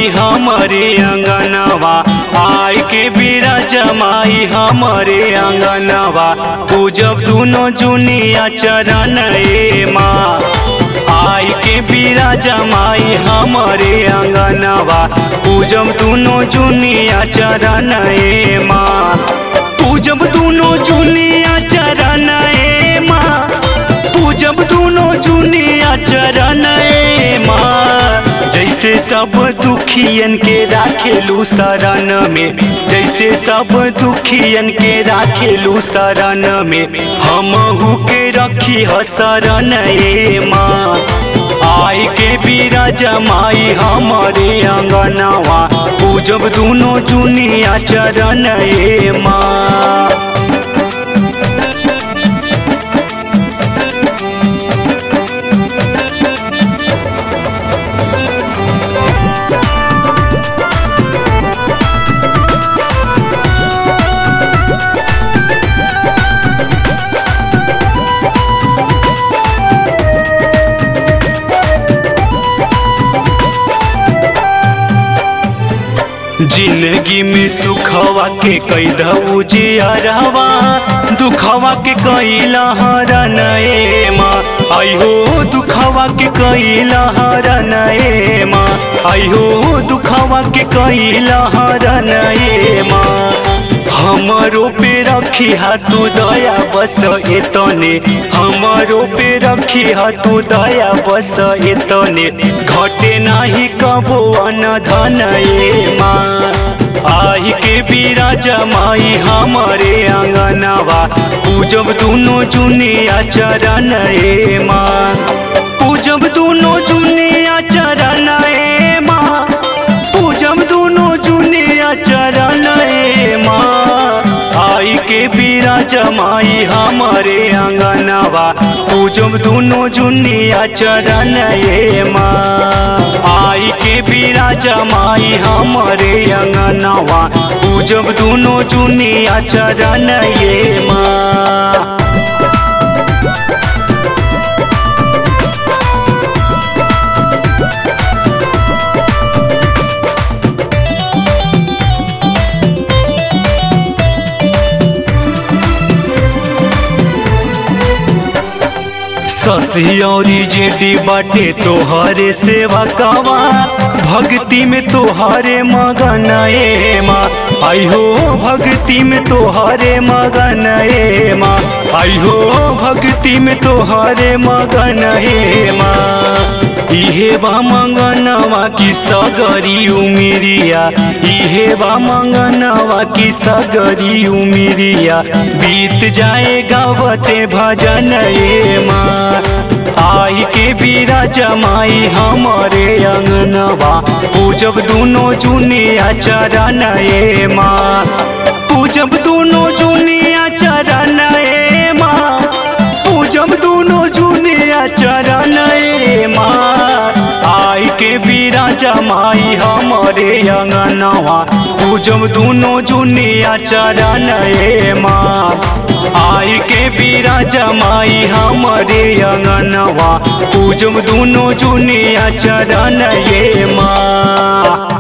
माई हमरे अंगनवा आय के बीरा जमाई हमरे अंगनवा पूजब दुनो जुनिया चरण ए माँ आय के बीरा जमाई हमरे अंगनवा पूजब दुनो जुनिया चरण ए माँ पूजब दुनो जुनिया चरण ए माँ पूजब दुनो जुनिया चरण ए माँ जैसे सब दुखियन के राखेलू शरण में जैसे सब दुखियन के राखेलू शरण में हमहू के रखी ह शरण ए माँ आय के बीरा जमाई हमरे अंगनवा पूजब दुनो जुनिया चरण ए माँ जिंदगी में सुखवा के कैदऊ जियरवा दुखवा के कैला हरन ए माँ आइहो दुखवा के कैला हरन ए माँ आइहो दुखवा के कैला हरन ए माँ हमरो पे रखी तू दया बस एतने हमरो पे रखी तू दया बस एतने घटे नाही कबो अन धन ए माँ आही के बीरा जमाई हमरे अंगनवा पूजब दुनो जुनिया चरण ए माँ पूजब दुनो जुनिया चरण ए माँ पूजब दुनो जुनिया चरण ए माँ आई के बीरा जमाई हमरे अंगनवा पूजब दुनो जुनिया चरण ए माँ आई के बीरा जमाई हमरे अंगनवा पूजब दुनो जुनिया चरण ए माँ ससियौरी जेडी बाटे तोहरे सेवा कवा भक्ति में तोहरे मगन ए माँ आई हो भक्ति में तोहरे मगन ए माँ आई हो भक्ति में तोहरे मगन ए माँ इहे बा मंगनवा की सगरी उमिरिया इहे बा मंगनवा की सगरी उमिरिया बीत जाए गावते भजन ए माँ आई के बीरा जमाई हमरे अंगनवा पूजब दुनो जुनिया चरण ए माँ पूजब दुनो जुनिया चरण ए माँ पूजब दुनो जुनिया चरण ए माँ आई के बीरा जमाई हमरे अंगनवा पूजब दुनो जुनिया चरण ए माँ आई के बीरा जमाई हमरे अंगनवा पूजब दुनो जुनिया चरण ए माँ